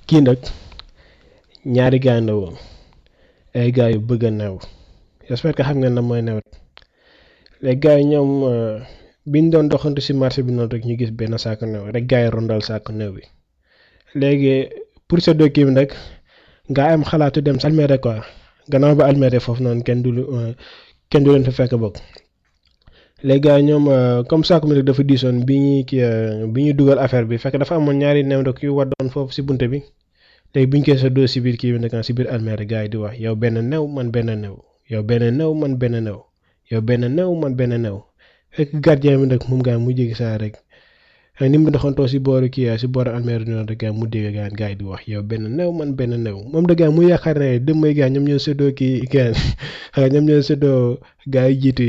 kii nag ñaari gaay la woon ay gaay yu bëgg a new j'espère que xam ngeen na mooy new les gars yi ñoom biñ doon doxantu ci marché bi noonu rek ñu gis benn saako new rek gaay yi rondal saako new bi léegi pour sa dokki bi nag nga am xalaatu dem sa almere quoi gannaaw ba almere foofu noonu kenn du kenn du leen fa fekk bokk les gars ñoom comme saako mi rek dafa diisoon bi ñuy kii bi ñuy dugal affaire bi fekk dafa amoon ñaari new rek yu waddoon foofu ci bunte bi léegi biñ koy sa doo ci biir kii bi nag ci biir almere gars yi di wax yow benn new man benn new yow benn new man benn new yow benn new man benn new fekk gardien bi nag moom gaa mu jéggi saa rek ni mu doxantoo si booru kii si booru almeer noonu rek gaa mu dégg gaa gaa yi di wax yow benn new man benn new moom da gaa mu yaakaar ne dem may gaa ñoom ñoo séddoo kii gaa ñoom ñoo séddoo gaa yi jiitu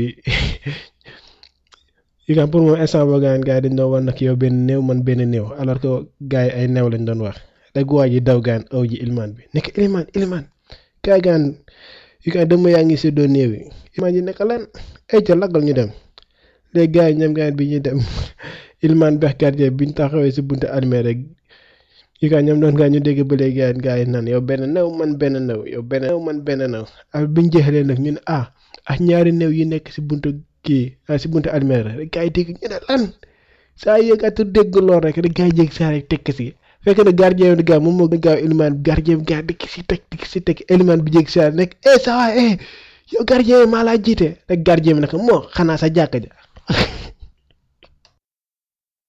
yi gaa pour moom instant boo gaa gaa yi dañ doon wax nag yow benn new man benn new alors que gaa yi ay new lañ doon wax rek waa ji daw gaan aw ji ilmaan bi nekk ilmaan ilmaan gaa gaan yi gaa dem yaa ngi séddoo néew yi ilmaan ji nekk lan ay ca laggal ñu dem léegi gars yi ñoom gars bi ñuy dem ilmaan bex gardien biñ taxawee si buntu almere rek yi kaa ñoom doon gaa ñu dégg ba léegi gars gars yi naan yow benn new man benn new yow benn new man benn new ak biñ jeexalee nag ñu ne ah ak ñaari new yi nekk si buntu kii si buntu almere rek gars yi dégg ñu ne lan saa yëgatu dégg lool rek rek gars yi jéggi saa rek tekk si fekk na gardien bi gars moom moo gaaw ilmaan gardien bi gars dikk si teg dikk si teg ilmaan bi jéggi saa nekk eh ça va eh yow gardien maa laa jiite rek gardien bi nag moo xanaa sa jàkka ja